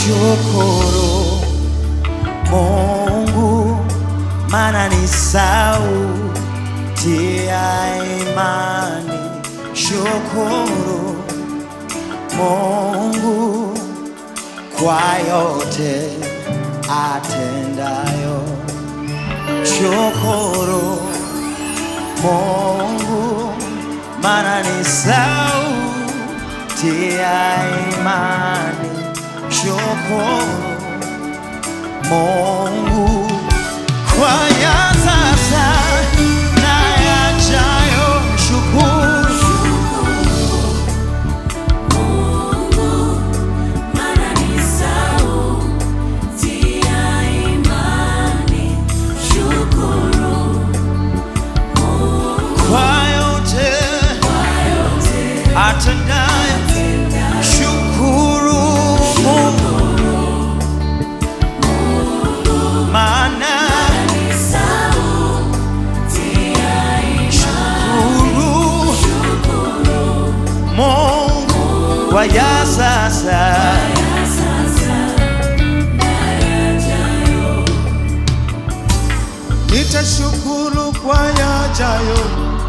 Shukuru Mungu, maana ni sauti ya imani. Shukuru Mungu kwa yote atendayo. Shukuru Mungu, maana ni sauti ya imani. Shukuru Mungu kwa ya sasa na yajayo. Shukuru kwa yote atendayo. Shukuru Mungu maana shukuru Mungu kwa ya sasa Nitashukuru kwa yajayo,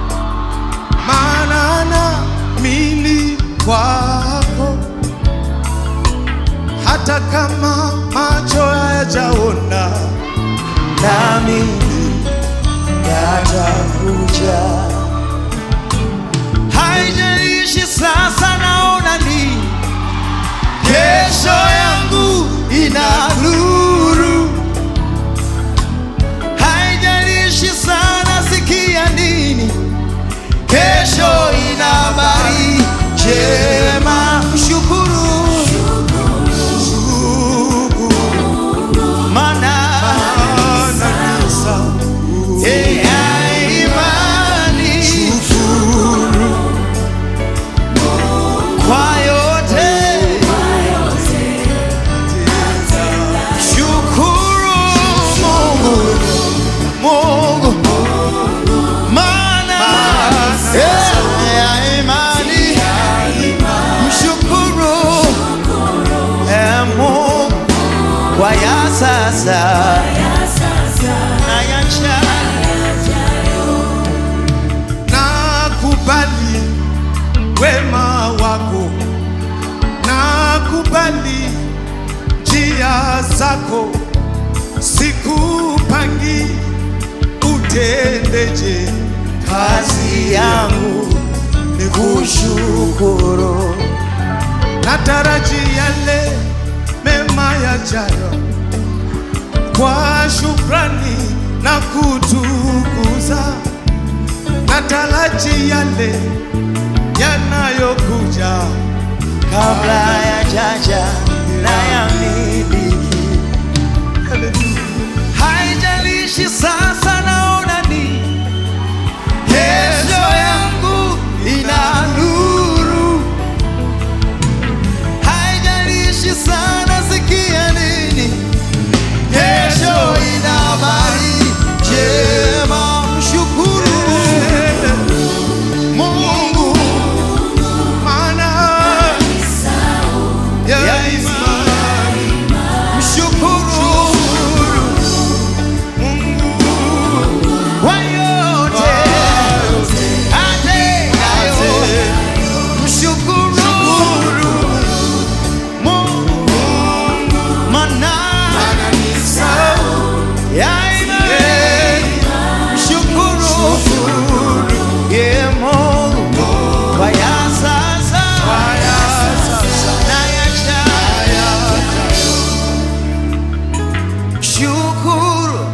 maana naamini kwako, hata kama macho hayajaona, nami yatakuja. Haijalishi sasa naona nini, kesho yangu ina nuru. Haijalishi sana sikia nini, kesho ina habari njema. Mshukuru maana maana ni sauti ya imani kwa yote shukuru Mungu, Mungu maana ya imani mshukuru eh, Mungu kwa ya sasa na ya jayo. nakubali wema wako, nakubali njia zako, sikupangi utendeje kazi yangu ni kushukuru. nataraji yale mema yajayo kwa shukrani na kutukuza, nataraji yale yanayokuja kabla ya jaja na ya miliki. Haijalishi sasa naona ni kesho yangu ina nuru. Haijalishi sana sikia nini, kesho ina habari njema. Mshukuru Mungu maana ya ya imani. Mshukuru kwa yote atendayo. Mshukuru Mungu maana ya imani. Mshukuru ye Mungu kwa ya sasa na yajayo. Mshukuru,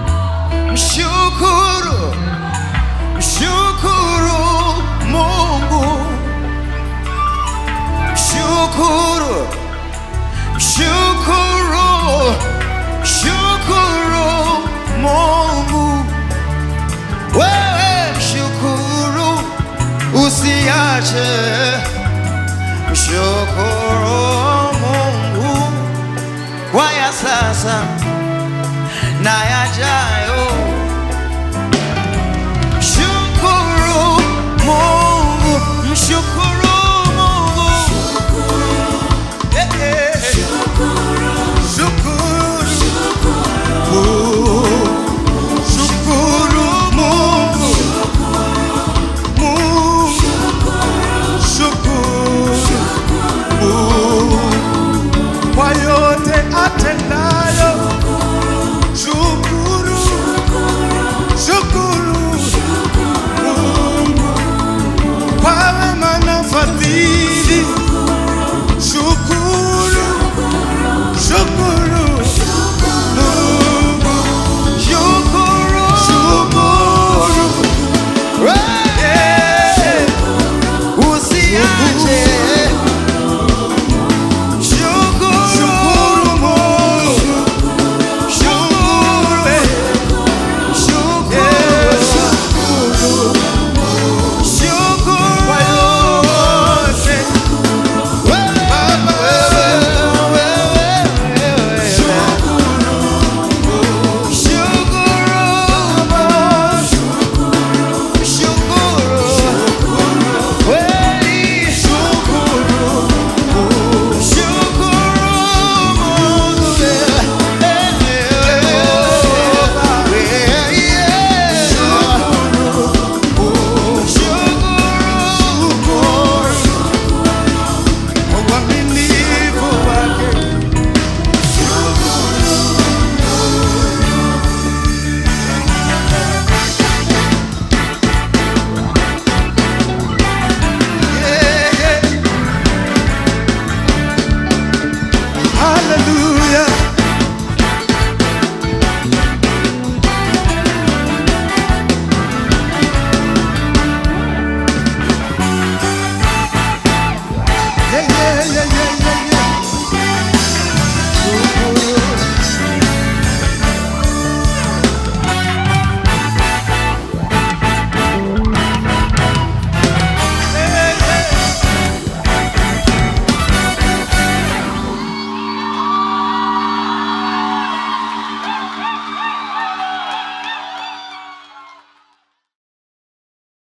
mshukuru, mshukuru Mungu, mshukuru, mshukuru, mshukuru Mungu. Wewe mshukuru, usiache mshukuru Mungu kwa ya sasa na yajayo. Shukuru Mungu, mshukuru Mungu. Eh, eh. haleluya